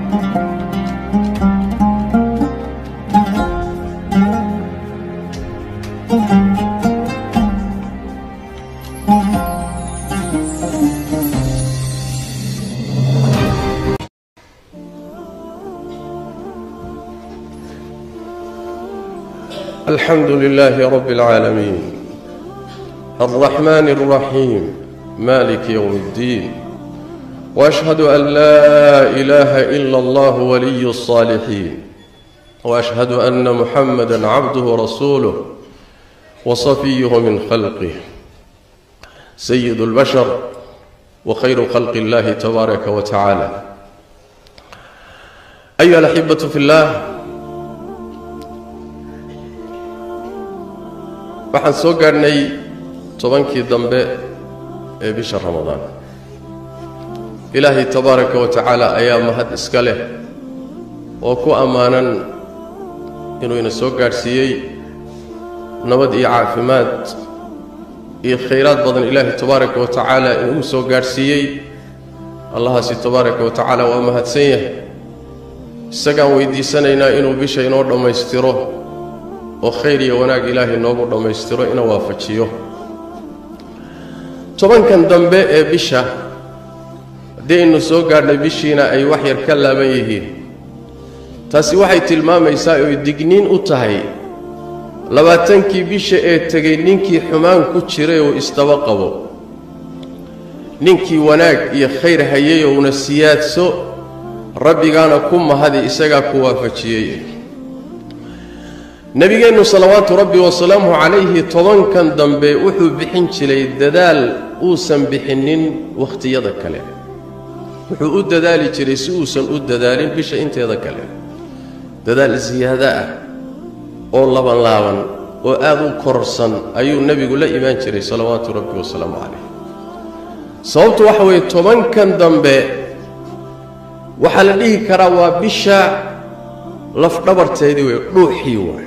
الحمد لله رب العالمين الرحمن الرحيم مالك يوم الدين واشهد ان لا اله الا الله ولي الصالحين واشهد ان محمدا عبده ورسوله وصفيه من خلقه سيد البشر وخير خلق الله تبارك وتعالى ايها الاحبه في الله waxaan soo gaadhnay tobankii dambe ee bisha ramadaan ilaahay tabaaraka wa tacaala ayaa mahad iska leh oo ku ammaanan inuu ina soo gaadhsiiyey nabad iyo caafimaad iyo khayraad badan ilaahay tabaaraka wa tacaala inuu soo gaadhsiiyey allahaasi tabaaraka wa tacaala waa mahadsan yahay isagaan weydiisanaynaa inuu bisha inoo dhammaystiro oo khayr iyo wanaag ilaahay noogu dhammaystiro ina waafajiyo tobankan dambe ee bisha haddii aynu soo gaadhnay bishiina ay wax yar ka laaban yihiin taasi waxay tilmaamaysaa oy digniin u tahay labaatankii bisha ee tegay ninkii xumaan ku jiray oo isdaba qabo ninkii wanaag iyo khayr hayay oo una siyaadso rabbigaana ku mahadi isagaa ku waafajiyey nebigeennu salawaatu rabbi wasalaamuhu calayhi tobankan dambe wuxuu bixin jiray dadaal uusan bixinnin wakhtiyada kale wuxuu u dadaali jiray si uusan u dadaalin bisha inteeda kale dadaal siyaado ah oo labanlaaban oo aad u kororsan ayuu nebigu la imaan jiray salawaatu rabbi wasalaamu calayh sababtu waxa weeye tobankan dambe waxaa la dhihi karaa waa bisha lafdhabarteedii wey dhuuxii waay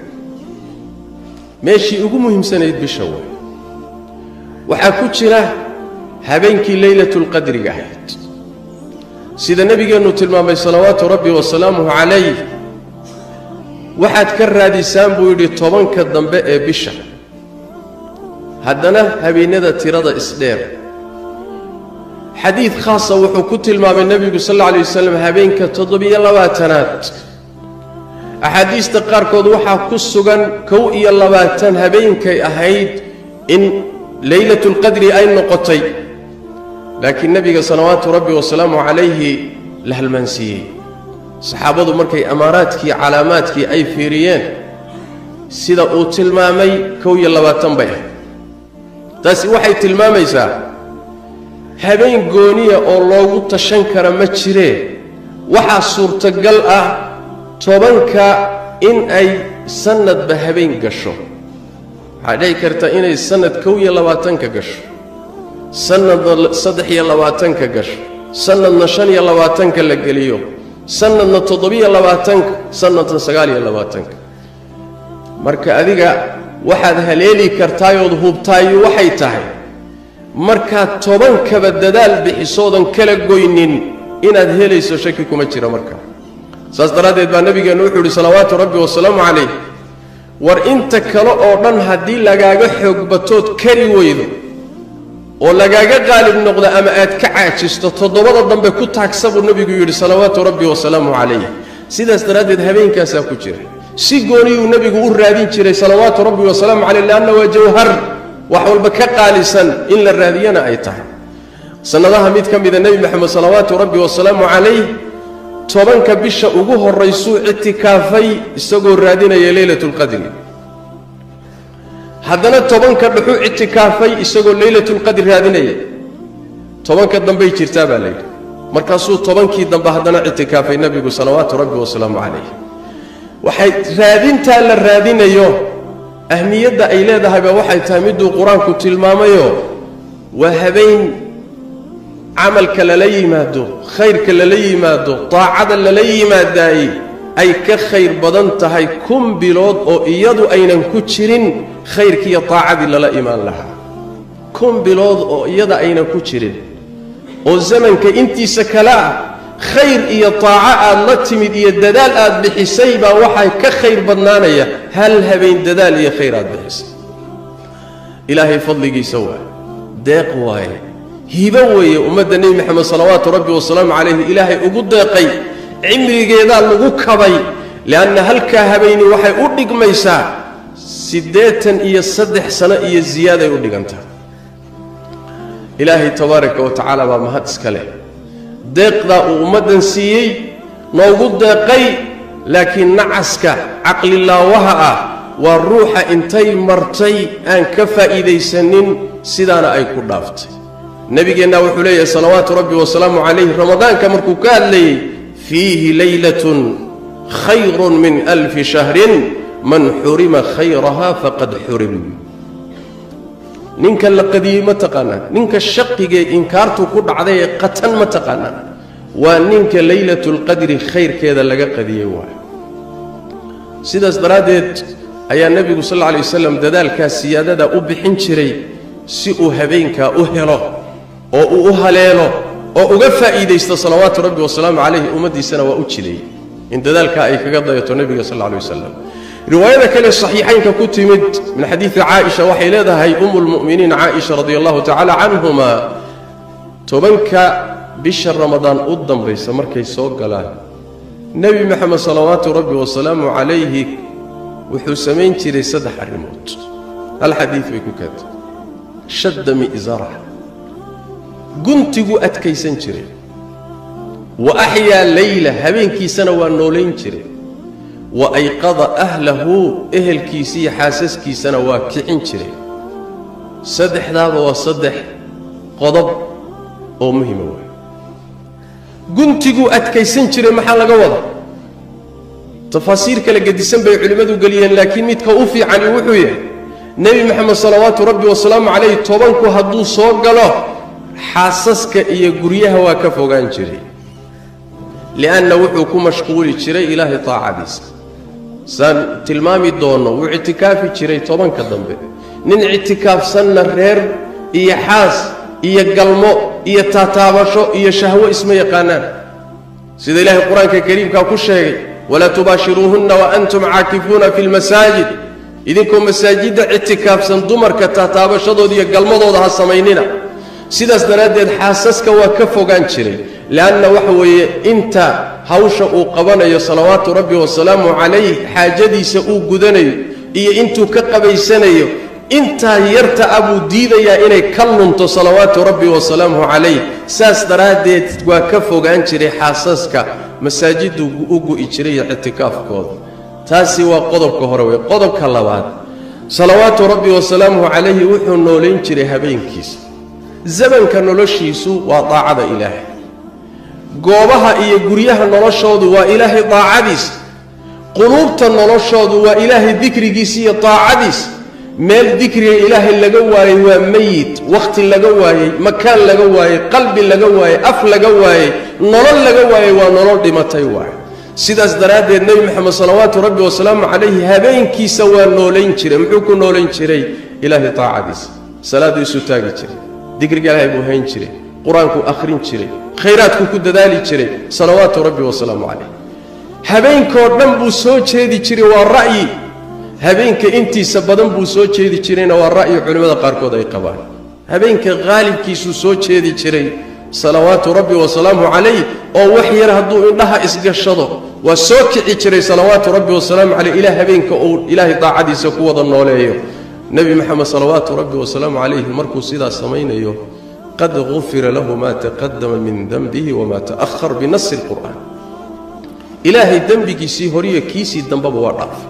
meeshii ugu muhiimsanayd bisha way waxaa ku jira habeenkii leylatulqadriga ahayd sida nebigeennu tilmaamay salawaatu rabbi wasalaamuhu calayh waxaad ka raadisaan buu yidhi tobanka dambe ee bisha haddana habeennada tirada isdheer xadiid khaasa wuxuu ku tilmaamay nebigu sal alla alay wasalam habeenka toddobiyo labaatanaad axaadiista qaarkood waxaa ku sugan kow iyo labaatan habeenkay ahayd in leylatulqadri ay noqotay laakiin nebiga salawaatu rabbi wasalaamu calayhi la halmaansiiyey saxaabadu markay amaaraadkii calaamaadkii ay fiiriyeen sida uu tilmaamay kow iyo labaatan bay ahayd taasi waxay tilmaamaysaa habeen gooniya oo loogu tashan kara ma jiree waxaa suurtagal ah tobanka in ay sanadba habeen gasho waxaa dhici karta inay sanad kow iyo labaatanka gasho sanadna saddex iyo labaatanka gasho sanadna shan iyo labaatanka la geliyo sanadna toddobiyo labaatanka sanadna sagaal iyo labaatanka marka adiga waxaad haleeli kartaayood hubtaayu waxay tahay markaad tobankaba dadaal bixisoodan kala goynin inaad helayso shaki kuma jira marka saas daraaddeed baa nebigeennu wuxuu yidhi salawaatu rabbi wasalaamu calayh war inta kale oo dhan haddii lagaaga xoog batood kari weydo oo lagaaga qaalib noqdo ama aad ka caajisto toddobada dambe ku taagsa buu nebigu yidhi salawaatu rabbi wasalaamu calayh sidaas daraaddeed habeenkaasaa ku jira si gooniyuu nebigu u raadin jiray salawaatu rabbi wasalaamu calayh leanna waa jawhar wax walba ka qaalisan in la raadiyana ay tahay sannadaha mid ka mida nebi moxamed salawaatu rabbi wasalaamu calayh tobanka bisha ugu horraysuu ictikaafay isagoo raadinaya leylatulqadri haddana tobanka dhuxuu ictikaafay isagoo leylatulqadri raadinaya tobanka dambey jirtaa baa layidhi markaasuu tobankii dambe haddana ictikaafay nebigu salawaatu rabbi wasalaamu calayh waxay raadintaa la raadinayo ahmiyadda ay leedahayba waxay tahay miduu qur-aanku tilmaamayo waa habeen camalka lala yimaado khayrka lala yimaado daacada lala yimaadaayey ay ka khayr badan tahay kun bilood oo iyadu aynan ku jirin khayrkiiyo daacadii lala imaan lahaa kun bilood oo iyada aynan ku jirin oo zamanka intiisa kale ah khayr iyo taaco aad la timid iyo dadaal aad bixisay baa waxaa ka khayr badnaanaya hal habeen dadaal iyo khayr aad bixisay ilaahay fadligiisa waaye deeq waaye hibo weeye ummadda nebi moxamed salawaatu rabbi wasalaamu calayhi ilaahay ugu deeqay cimrigeedaa lagu kabay lianna halkaa habeeni waxay u dhigmaysaa siddeetan iyo saddex sano iyo ziyaaday u dhigantaa ilaahay tabaaraka wa tacaala baa mahad iska leh deeqdaa uu ummaddan siiyey noogu deeqay laakiin nacaska caqlilaawaha ah waa ruuxa intay martay aan ka faa'iidaysanin sidaana ay ku dhaaftay nebigeennaa wuxuu leeyahay salawaatu rabbi wasalaamu calayh ramadaanka markuu ka hadlayey fiihi leylatun khayrun min alfi shahrin man xurima khayraha faqad xurim ninka la qadiyey ma taqaanaan ninka shaqigee inkaartu ku dhacday ee qatan ma taqaanaan waa ninka leylatulqadri khayrkeeda laga qadiyey waay sidaas daraaddeed ayaa nebigu sal alla alay wasalam dadaalkaa siyaadada u bixin jiray si uu habeenkaa u helo oo uu u haleelo oo uga faa'iidaysto salawaatu rabbi wasalaamu calayhi ummaddiisana waa u jideeyey in dadaalkaa ay kaga dayato nebiga sal alla alay wasalam riwaayada kale saxiixaynka ku timid min xadiidi caaisha waxay leedahay umu lmu'miniin caaisha radi allahu tacaala canhuma tobanka bisha ramadaan u dambaysa markay soo galaan nebi moxamed salawaatu rabbi wasalaamu calayhi wuxuu samayn jiray saddex arrimood hal xadiid bay ku keentay shadda mi'zara guntiguu adkaysan jiray wa axyaa leyla habeenkiisana waa noolayn jiray wa ayqada ahlahu ehelkiisiiyo xaasaskiisana waa kicin jiray saddexdaaba waa saddex qodob oo muhima waay guntiguu adkaysan jiray maxaa laga wada tafaasiir kala gedisan bay culimmadu geliyeen laakiin midka u fiicani wuxuu yahay nebi moxamed salawaatu rabbi wasalaamu calayh tobanku hadduu soo galo xaasaska iyo guryaha waa ka fogaan jiray li'anna wuxuu ku mashquuli jiray ilaahay taacadiisa saan tilmaami doonno wuu ictikaafi jiray tobanka dambe nin ictikaafsanna reer iyo xaas iyo galmo iyo taataabasho iyo shahwo isma yaqaanaan sida ilaahay qur-aanka kariimkaa ku sheegay walaa tubaashiruuhunna wa antum caakifuuna fi lmasaajid idinkoo masaajidda ictikaafsan dumarka taataabashadooda iyo galmadooda ha samaynina sidaas daraaddeed xaasaska waa ka fogaan jiray leanna waxa weeye inta hawsha uu qabanayo salawaatu rabbi wasalaamu calayh xaajadiisa uu gudanayo iyo intuu ka qabaysanayo intaa yarta a buu diidayaa inay ka lunto salawaatu rabbi wasalaamuhu calayh saas daraaddeed waa ka fogaan jiray xaasaska masaajiddu u gu'i jiray iyo ictikaafkooda taasi waa qodobka hore wey qodobka labaad salawaatu rabbi wasalaamuhu calayhi wuxuu noolayn jiray habeenkiisa zamanka noloshiisu waa daacada ilaahay goobaha iyo guryaha noloshoodu waa ilaahay daacadiis quluubta noloshoodu waa ilaahay dikrigiisa iyo daacadiis meel dikriga ilaahay laga waayey waa meyit wakhti laga waayey makaan laga waayey qalbi laga waayey af laga waayey nolol laga waayey waa nolol dhimatay waay sidaas daraaddeed nebi moxamed salawaatu rabbi wasalaamu calayhi habeenkiisa waa noolayn jiray muxuu ku noolayn jiray ilaahay daacadiisa salaaduu isu taagi jiray dikriga ilaahay buu hayn jiray qur-aankuu akhrin jiray khayraadkuu ku dadaali jiray salawaatu rabbi wasalaamu calayh habeenkoo dhan buu soo jeedi jiray waa ra'yi habeenka intiisa badan buu soo jeedi jirayna waa ra'yi culimmada qaarkood ay qabaan habeenka qaalibkiisuu soo jeedi jiray salawaatu rabbi wasalaamu calayh oo wax yar hadduu indhaha isgashado waa soo kici jiray salawaatu rabbi wasalaamu calayh ilaa habeenka uu ilaahay daacadiisa ku wada nooleeyo nebi moxamed salawaatu rabbi wasalaamu calayhi markuu sidaas samaynayo qad gufira lahu ma taqadama min denbihi wama ta'ahar binasi lqur'aan ilaahay dembigiisii horiyo kiisii dambeba waa dhaafay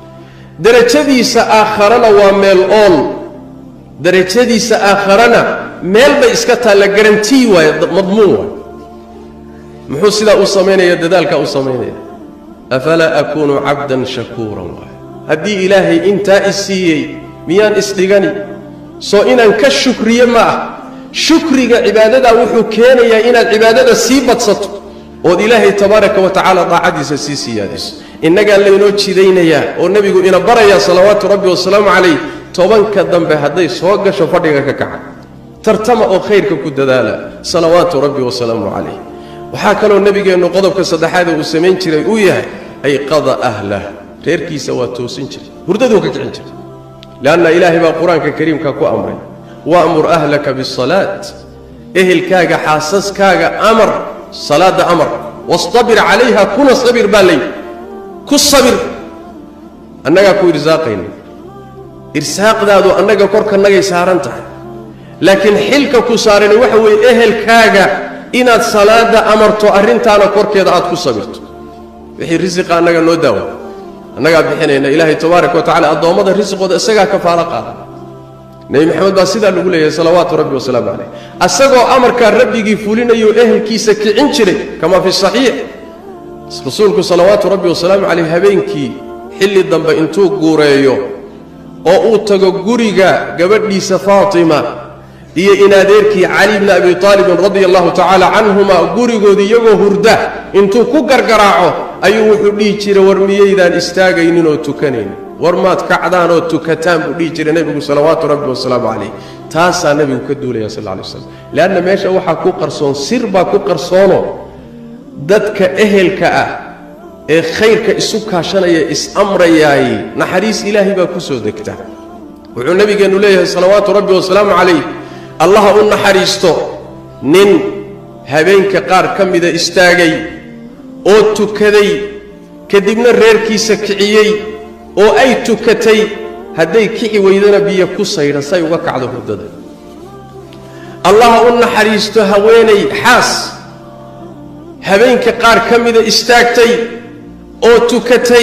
derajadiisa aakharana waa meel ool derajadiisa aakharana meel bay iska taalla garantii waaye madmuun waay muxuu sidaa u samaynaya dadaalkaa u samaynaya afalaa akuunu cabdan shakuuran waay haddii ilaahay intaa i siiyey miyaan isdhigani soo inaan ka shukriye ma ah shukriga cibaadadaa wuxuu keenayaa inaad cibaadada sii badsato ood ilaahay tabaaraka wa tacaala daacadiisa sii siyaadiso innagaa laynoo jidaynayaa oo nebigu ina barayaa salawaatu rabbi wasalaamu calayh tobanka dambe hadday soo gasho fadhiga ka kaca tartama oo khayrka ku dadaala salawaatu rabbi wasalaamu calayh waxaa kaloo nebigeennu qodobka saddexaade uu samayn jiray uu yahay ayqada ahlah reerkiisa waa toosin jiray hurdaduu ka kicin jiray leanna ilaahay baa qur-aanka kariimka ku amray wa'mur ahlaka bisalaat ehelkaaga xaasaskaaga amar salaadda amar wastabir calayha kuna sabir baa layidhi ku sabir annagaa ku irsaaqayna irsaaqdaadu annaga korkanagay saaran tahay laakiin xilka ku saarani waxa weeye ehelkaaga inaad salaadda amarto arrintaana korkeeda aad ku sabirto wixii risiqa annaga noo daawa annagaa bixinayna ilaahay tabaaraka wa tacala addoommada risiqooda isagaa kafaalo qaada nebi maxamed baa sidaa lagu leeyahay salawaatu rabbi wasalaamu calayh asagoo amarkaa rabbigii fulinayo ehelkiisa kicin jiray kamaa fi saxiix rasuulku salawaatu rabbi wasalaamu calayh habeenkii xilli dambe intuu guureeyo oo uu tago guriga gabadhiisa faatima iyo in adeerkii cali bni abi aalibin radia allahu tacaala canhuma gurigoodii iyagoo hurda intuu ku gargaraaco ayuu wuxuu dhihi jiray war miyaydaan istaagaynin oo tukanaynin war maad kacdaan oo tukataan buu dhihi jiray nebigu salawaatu rabbi wasalaamu calayh taasaa nebigu ka duulaya sal lay slam leanna meesha waxaa ku qarsoon sir baa ku qarsoono dadka ehelka ah ee khayrka isu kaashanaya is-amrayaay naxariis ilaahay baa ku soo degta wuxuu nebigeennu leeyahay salawaatu rabbi wasalaamu calayh allaha u naxariisto nin habeenka qaar ka mida istaagay oo tukaday kadibna reerkiisa kiciyey oo ay tukatay hadday kici weydana biyo ku saydha say uga kacdo hurdada allaha u naxariisto haweenay xaas habeenka qaar ka mida istaagtay oo tukatay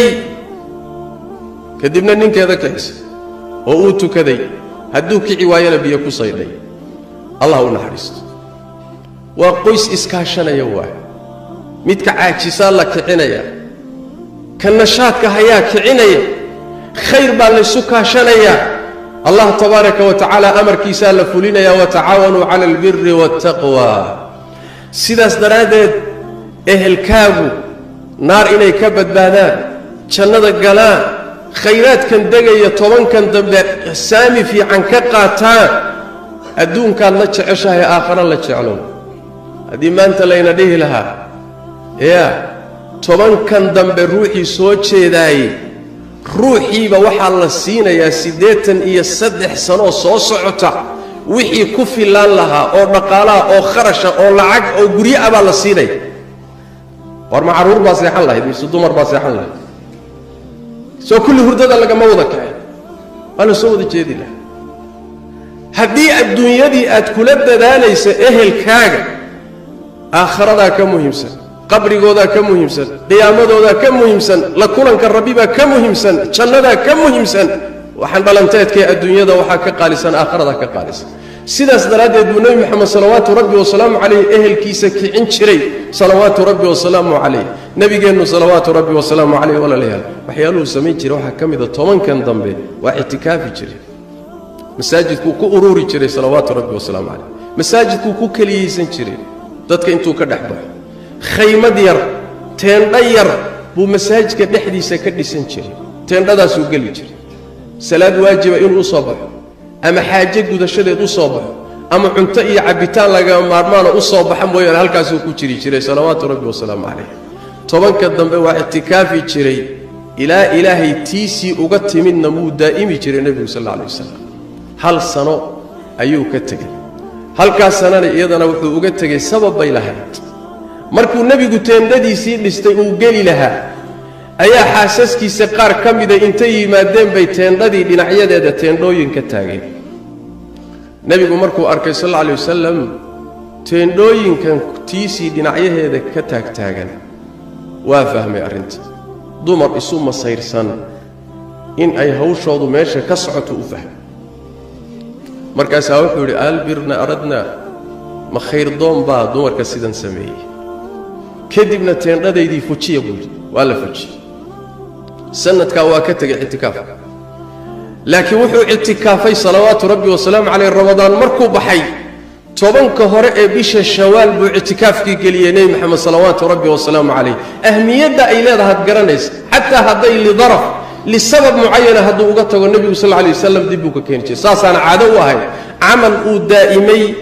kadibna ninkeeda kicisa oo uu tukaday hadduu kici waayana biyo ku saydhay allah u naxariisto waa qoys iskaashanaya waay midka caajisaa la kicinaya ka nashaadka hayaa kicinaya khayr baa laysu kaashanayaa allah tabaaraka wa tacaala amarkiisaa la fulinayaa watacaawanuu cala albiri waataqwa sidaas daraaddeed ehelkaagu naar inay ka badbaadaan jannada galaan khayraadkan degaya tobankan dambe saami fiican ka qaataan adduunkaad la jeceshahay aakhara la jeclow haddii maanta layna dhihi lahaa yaa tobankan dambe ruuxii soo jeedaaye ruuxiiba waxaa la siinayaa siddeetan iyo saddex sanoo soo socota wixii ku fillaan lahaa oo dhaqaalaha oo kharasha oo lacag oo guryo ah baa la siinaya war ma carruur baa seexan lahayd mise dumar baa seexan lahayd soo kulli hurdada lagama wada kacay waa la soo wada jeedi laha haddii adduunyadii aad kula dadaalaysa ehelkaaga aakharadaa ka muhiimsan qabrigoodaa ka muhiimsan qiyaamadoodaa ka muhiimsan la kulanka rabbibaa ka muhiimsan jannadaa ka muhiimsan waxaan dhalanteedkee adduunyada waxaa ka qaalisan aakharadaa ka qaalisan sidaas daraaddeed buu nebi moxamed salawaatu rabbi wasalaamu calayh ehelkiisa kicin jiray salawaatu rabbi wasalaamu calayh nebigeennu salawaatu rabbi wasalaamu calayh walaalayaal waxyaaluhu samayn jiray waxaa ka mida tobankan dambe waa ictikaafi jiray masaajidkuu ku uruuri jiray salawaatu rabbi wasalaamu calayh masaajidkuu ku keliyeysan jiray dadka intuu ka dhex baxo khaymad yar teendha yar buu masaajidka dhexdiisa ka dhisan jiray teendhadaasuu geli jiray salaad waajiba inuu u soo baxo ama xaaje gudashadeed u soo baxo ama cunto iyo cabbitaan lagama maarmaana u soo baxa mooyaane halkaasuu ku jiri jiray salawaatu rabbi wasalaamu calayh tobanka dambe waa ictikaafi jiray ilaa ilaahay tiisii uga timidna muu daa'imi jiray nebigu sal alla alay wasalam hal sano ayuu ka tegey halkaas sanana iyadana wuxuu uga tegey sabab bay lahayd markuu nebigu teendhadiisii dhistay uu geli lahaa ayaa xaasaskiisa qaar ka mida intay yimaadeen bay teendhadii dhinacyadeeda teendhooyin ka taageen nebigu markuu arkay sal alla alay wasalam teendhooyinkan tiisii dhinacyaheeda ka taagtaagan waa fahmay arrinta dumar isu masayrsan in ay hawshoodu meesha ka socoto u fahmay markaasaa wuxuu yidhi albirna aradna ma khayrdoon baa dumarka sidan sameeyey kadibna teendhadaydii fujiya buu yidhi waa la fujiyey sanadkaa waa ka tegay ictikaaf laakiin wuxuu ictikaafay salawaatu rabbi wasalaamu caleyh ramadaan markuu baxay tobanka hore ee bisha shawaal buu ictikaafkii geliyey nebi moxamed salawaatu rabbi wasalaamu calayh ahmiyadda ay leedahaad garanaysa xataa hadday lidaraf lisabab mucayana hadduu uga tago nebigu sal alay wasalam dib buu ka keeni jiray saasaana caado u ahayd camal uu daa'imay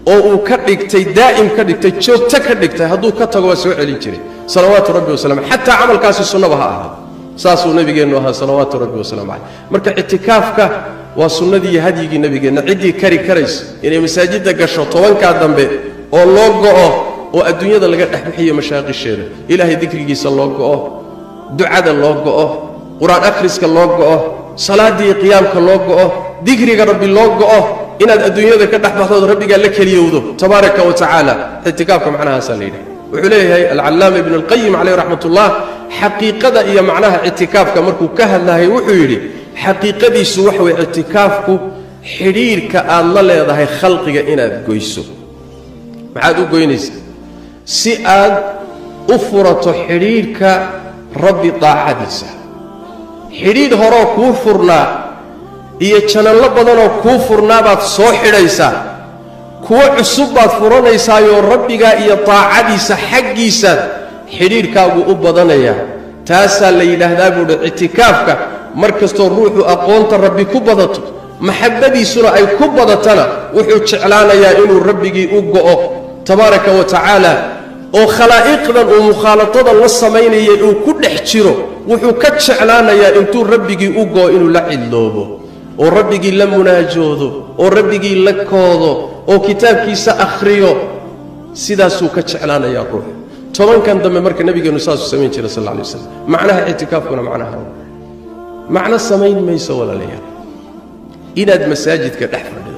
oo uu ka dhigtay daa'im ka dhigtay joogto ka dhigtay hadduu ka tago waa soo celin jiray salawaatu rabbi wasalam xataa camalkaasi sunnaba ha ahaa saasuu nabigeennu ahaa salawaatu rabbi wasalaamu caleyh marka ictikaafka waa sunnadii iyo hadyigii nebigeenna ciddii kari karaysa inay masaajidda gasho tobankaa dambe oo loo go'o oo adduunyada laga dhex bixiyo mashaaqisheeda ilaahay dikrigiisa loo go'o ducada loo go'o qur-aan akhriska loo go'o salaaddii qiyaamka loo go'o dikriga rabbi loo go'o inaad adduunyada ka dhex baxdood rabbigaa la keliyowdo tabaaraka wa tacaala ictikaafka macnahaasaa la yidhaha wuxuu leeyahay alcallaama ibnu alqayim caleyh raxmat ullah xaqiiqada iyo macnaha ictikaafka markuu ka hadlahay wuxuu yidhi xaqiiqadiisu waxa weye ictikaafku xidhiirhka aad la leedahay khalqiga inaad goyso maxaad u goynaysaa si aad u furato xidhiidhka rabbi daacadiisa xidhiidh horoo kuu furnaa iyo janallo badanoo kuu furnaabaad soo xidhaysaa kuwo cusub baad furanaysaayoo rabbigaa iyo daacadiisa xaggiisaad xidhiidhkaagu u badanayaa taasaa la yidhaahdaa buuhi ictikaafka mar kastoo ruuxu aqoonta rabbi ku badato maxabbadiisuna ay ku badatana wuxuu jeclaanayaa inuu rabbigii u go'o tabaaraka wa tacaala oo khalaa'iqdan uu mukhaalatadan la samaynayay uu ku dhex jiro wuxuu ka jeclaanayaa intuu rabbigii u go'o inuu la cidloobo oo rabbigii la munaajoodo oo rabbigii la koodo oo kitaabkiisa akhriyo sidaasuu ka jeclaanayaa ruux tobankan dambe marka nebigeennu saasuu samayn jira sal alla lay waslam macnaha ictikaafkuna macnaha macno samayn mayso walaalayaal inaad masaajidka dhex fadhido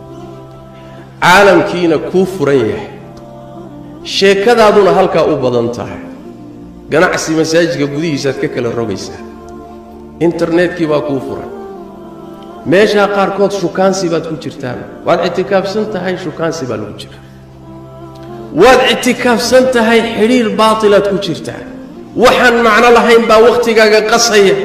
caalamkiina kuu furan yahay sheekadaaduna halkaa u badan tahay ganacsi masaajidka gudihiisaad ka kala rogaysaa internetkii baa kuu furan meeshaa qaarkood shukaansi baad ku jirtaan waad ictikaafsan tahay shukaansi baa lagu jira waad ictikaafsan tahay xidhiir baatilaad ku jirtaa waxaan macno lahayn baa wakhtigaaga qasaya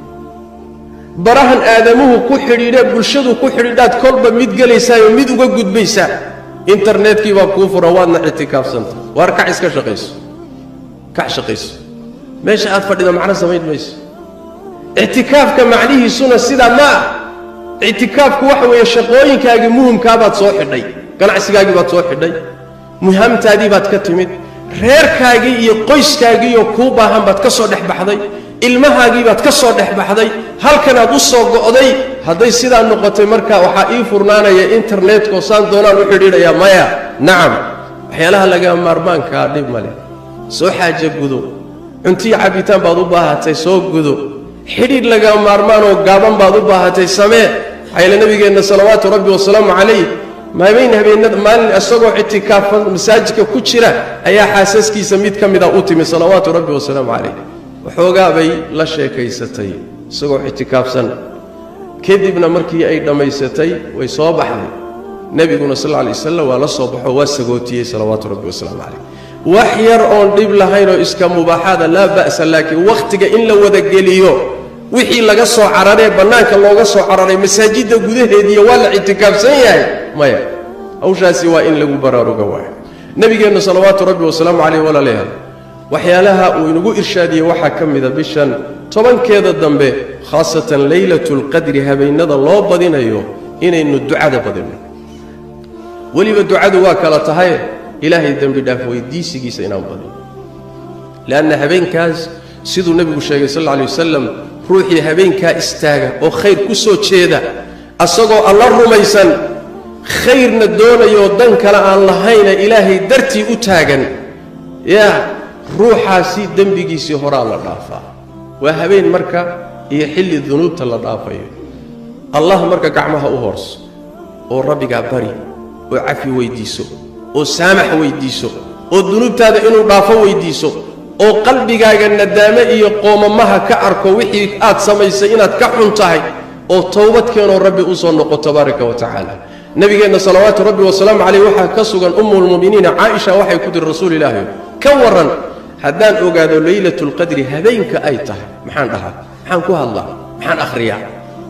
barahan aadamuhu ku xidhiidhe bulshadu ku xidhiidhaad kolba mid gelaysaayoo mid uga gudbaysaa internetkii baa kuu furan waadna ictikaafsanta waar kac iska shaqayso kac shaqayso meesha aad fadhida macno samayn mayso ictikaafka macnihiisuna sidaa ma ah ictikaafku waxa weeye shaqooyinkaagii muhimkaabaad soo xidhay ganacsigaagii baad soo xidhay muhamtaadii baad ka timid reerkaagii iyo qoyskaagiioo kuu baahan baad ka soo dhex baxday ilmahaagii baad ka soo dhex baxday halkanaad u soo go'day hadday sidaa noqotay marka waxaa ii furnaanaya internetkoo saan doonaan u xidhiidhayaa maya nacam waxyaalaha laga maarmaankaa dhib ma leh soo xaaja gudo cuntiyo cabbitaan baad u baahatay soo gudo xidhiidh laga maarmaanoo gaaban baad u baahatay samee maxaayale nebigeenna salawaatu rabbi wasalaamu calayh habeen habeenada maalin isagoo ictikaafan masaajidka ku jira ayaa xaasaskiisa mid ka mida u timi salawaatu rabbi wasalaamu calayh waxoogaa bay la sheekaysatay isagoo ictikaafsan kadibna markii ay dhammaysatay way soo baxday nebiguna sal lla alay wasalam waa la soo baxo waa sagootiyey salawaatu rabbi wasalaamu calayh wax yar oon dhib lahayn oo iska mubaaxaada laa ba'sa laakiin wakhtiga in la wadageliyo wixii laga soo cararee bannaanka looga soo cararay masaajidda gudaheediiyo waa la ictikaafsan yahay maya hawshaasi waa in lagu baraaruga waayo nebigeennu salawaatu rabbi wasalaamu calayh walaalayaal waxyaalaha uu inagu irshaadiyey waxaa ka mida bishan tobankeeda dambe khaasatan leylatulqadri habeennada loo badinayo inaynu ducada badinno weliba ducadu waa kala tahaye ilaahay dembi dhaaf weydiisigiisa inaan badino leanna habeenkaas siduu nebigu sheegay sal alla alay wasalam ruuxii habeenkaa istaaga oo khayr ku soo jeeda asagoo alla rumaysan khayrna doonayoo dan kale aan lahayna ilaahay dartii u taagan yaa ruuxaasi dembigiisii horaa la dhaafaa waa habeen marka iyo xilli dunuubta la dhaafayo allah marka gacmaha u hoorso oo rabbigaa bari oo cafi weyddiiso oo saamax weyddiiso oo dunuubtaada inuu dhaafo weyddiiso oo qalbigaaga nadaame iyo qoomamaha ka arko wixii aad samaysay inaad ka xun tahay oo towbad keenoo rabbi u soo noqo tabaaraka wa tacaala nebigeenna salawaatu rabbi wasalaamu caleyh waxaa ka sugan ummulmu'miniina caaisha waxay ku tiri rasuul ilaahi ka warran haddaan ogaado leylatulqadri habeenka ay tahay maxaan dhahaa maxaan ku hadlaa maxaan akhriyaa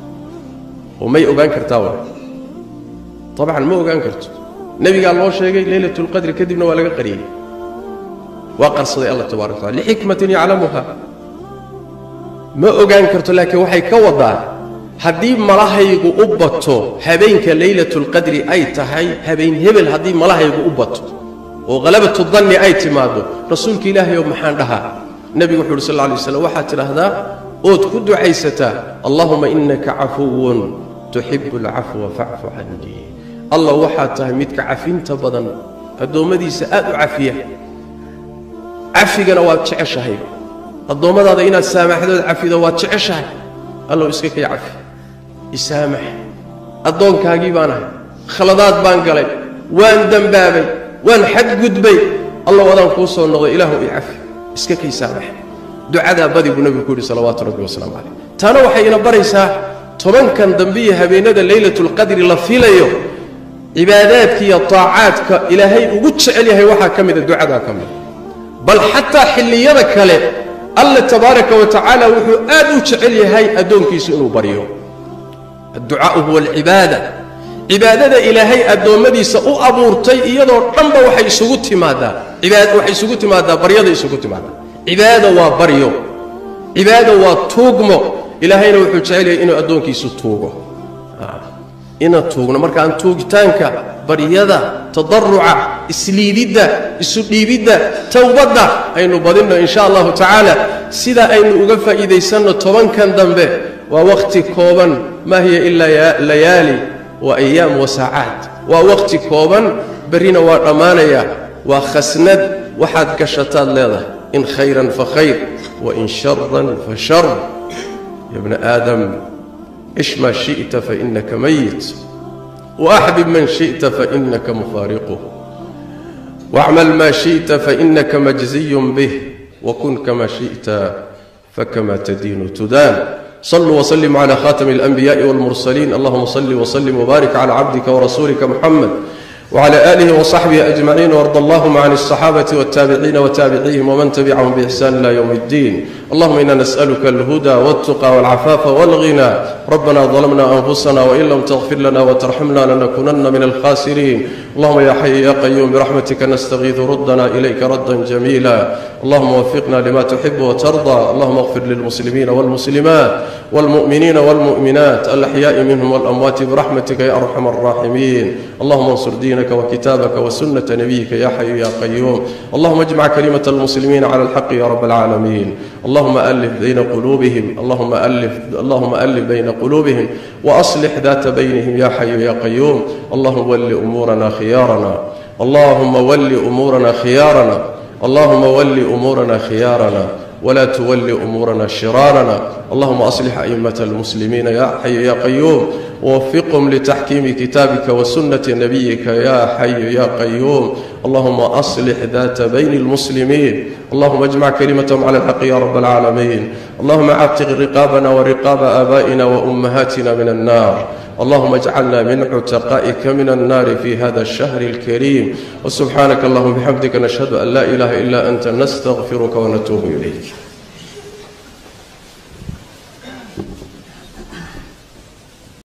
oo may ogaan kartaa wa dabcan ma ogaan karto nebigaa loo sheegay leylatulqadri kadibna waa laga qariyey waa qarsaday allah tabarak wa tacala lixikmatin yaclamuha ma ogaan karto laakiin waxay ka wadaa haddii malahaygu u bato habeenka leylatulqadri ay tahay habeen hebel haddii malahaygu u bato oo halabatu danni ay timaaddo rasuulka ilaahayow maxaan dhahaa nebigu wuxu uhi sal lla lay slam waxaad tidhaahdaa ood ku ducaysataa allahuma innaka cafuwun tuxibu alcafwa facfu cannii allah waxaad tahay midka cafinta badan addoommadiisa aad u cafiya cafigana waad jeceshahay addoommadaada inaad saamaxdood cafido waad jeceshahay allow iska kay cafi isaamax addoonkaagii baan ahay khaladaad baan galay waan dembaabay waan xadgudbay allow adaan kuu soo noqday ilaahu i cafi iska kay saamax ducadaa badi buu nebigu ku yidhi salawaatu rabbi wasalaamu calayh taana waxay ina baraysaa tobankan dambe iyo habeenada leylatulqadri la filayo cibaadaadka iyo taacaadka ilaahay ugu jecel yahay waxaa ka mida ducadaa ka mida bal xataa xilliyada kale alla tabaaraka wa tacaala wuxuu aad u jecel yahay addoonkiisu inuu baryo adducaau huwa alcibaada cibaadada ilaahay addoommadiisa u abuurtay iyadoo dhanba waxay isugu timaadaa waxay isugu timaadaa baryada isugu timaadaa cibaada waa baryo cibaada waa tuugmo ilaahayna wuxuu jecel yahay inuu addoonkiisu tuugo ina tuugno markaan tuugitaanka baryada tadaruca isliididda isu dhiibidda towbadda aynu badinno in sha allahu tacaala sida aynu uga faa'iidaysanno tobankan dambe waa wakhti kooban maa hiya ilaa layaali wa ayaam wa saacaat waa wakhti kooban berrina waa dhammaanaya waa khasnad waxaad gashataad leedahay in khayran fa khayr wain sharan fa shar ya bna aadam cish maa shi'ta fainaka mayit waaxbib man shi'ta fainaka mufaariquh wacmal maa shi'ta fainaka majziyun bih wakun kama shi'ta fakama tadiinu tudaan صلوا وسلموا على خاتم الأنبياء والمرسلين اللهم صل وسلم وبارك على عبدك ورسولك محمد وعلى آله وصحبه أجمعين وارض اللهم عن الصحابة والتابعين وتابعيهم ومن تبعهم بإحسان إلى يوم الدين اللهم إنا نسألك الهدى والتقى والعفاف والغنى ربنا ظلمنا أنفسنا وإن لم تغفر لنا وترحمنا لنكونن من الخاسرين اللهم يا حي يا قيوم برحمتك نستغيث ردنا إليك ردا جميلا اللهم وفقنا لما تحب وترضى اللهم اغفر للمسلمين والمسلمات والمؤمنين والمؤمنات الأحياء منهم والأموات برحمتك يا أرحم الراحمين اللهم انصر دينك وكتابك وسنة نبيك يا حي يا قيوم اللهم اجمع كلمة المسلمين على الحق يا رب العالمين اللهم ألف بين قلوبهم اللهم ألف اللهم ألف بين قلوبهم وأصلح ذات بينهم يا حي يا قيوم اللهم ول أمورنا خيارنا اللهم ول أمورنا خيارنا اللهم ول أمورنا خيارنا ولا تول أمورنا شرارنا اللهم أصلح أئمة المسلمين يا حي يا قيوم ووفقهم لتحكيم كتابك وسنة نبيك يا حي يا قيوم اللهم أصلح ذات بين المسلمين اللهم اجمع كلمتهم على الحق يا رب العالمين اللهم عتق رقابنا ورقاب آبائنا وأمهاتنا من النار اللهم اجعلنا من عتقائك من النار في هذا الشهر الكريم وسبحانك اللهم بحمدك نشهد أن لا إله إلا أنت نستغفرك ونتوب إليك